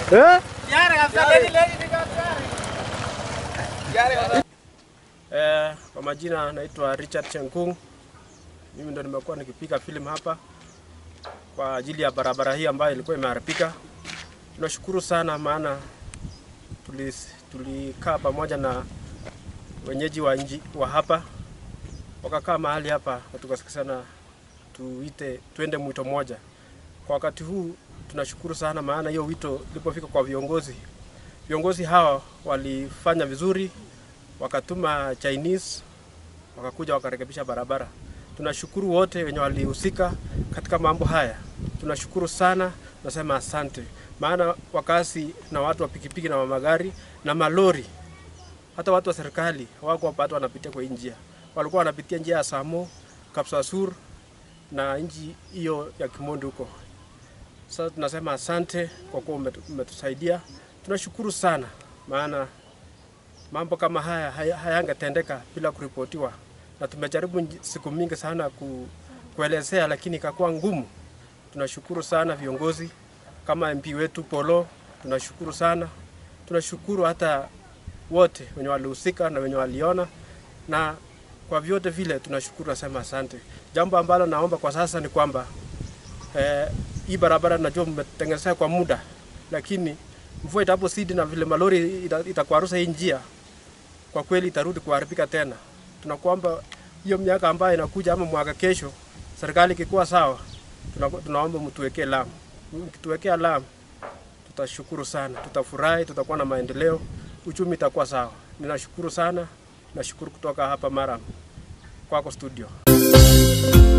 Eh? Eh, kwa majina naitwa Richard Chenkung. Mimi ndo nimekuwa nikipiga filamu hapa kwa ajili ya barabara hii ambayo ilikuwa imeharibika. Tunashukuru sana maana tulis- tulikaa pamoja na wenyeji wa, nji, wa hapa wakakaa mahali hapa na tukasikizana tuite tuende mwito moja. Kwa wakati huu tunashukuru sana, maana hiyo wito ilipofika kwa viongozi, viongozi hawa walifanya vizuri, wakatuma Chinese wakakuja wakarekebisha barabara. Tunashukuru wote wenye walihusika katika mambo haya, tunashukuru sana, nasema asante, maana wakazi na watu wa pikipiki na wa magari na malori hata watu wa serikali hawako bado wanapitia kwa hii njia, walikuwa wanapitia njia ya Samo, Kapsasur na nchi hiyo ya Kimondo huko. Sasa tunasema asante kwa kuwa umetu- umetusaidia, tunashukuru sana, maana mambo kama haya haya- hayangetendeka bila kuripotiwa, na tumejaribu nji- siku mingi sana ku, kuelezea, lakini ikakuwa ngumu. Tunashukuru sana viongozi kama MP wetu Polo, tunashukuru sana, tunashukuru hata wote wenye walihusika na wenye waliona, na kwa vyote vile tunashukuru, nasema asante. Jambo ambalo naomba kwa sasa ni kwamba eh, hii barabara najua mmetengenezea kwa muda, lakini mvua itapozidi na vile malori ita- itakwarusa hii njia, kwa kweli itarudi kuharibika tena. Tunakuomba hiyo miaka ambayo inakuja ama mwaka kesho, serikali ikikuwa sawa, tuna, tunaomba mtuwekee lamu. Mkituwekea lamu tutashukuru sana, tutafurahi, tutakuwa na maendeleo, uchumi itakuwa sawa. Ninashukuru sana, nashukuru kutoka hapa Maram kwako studio.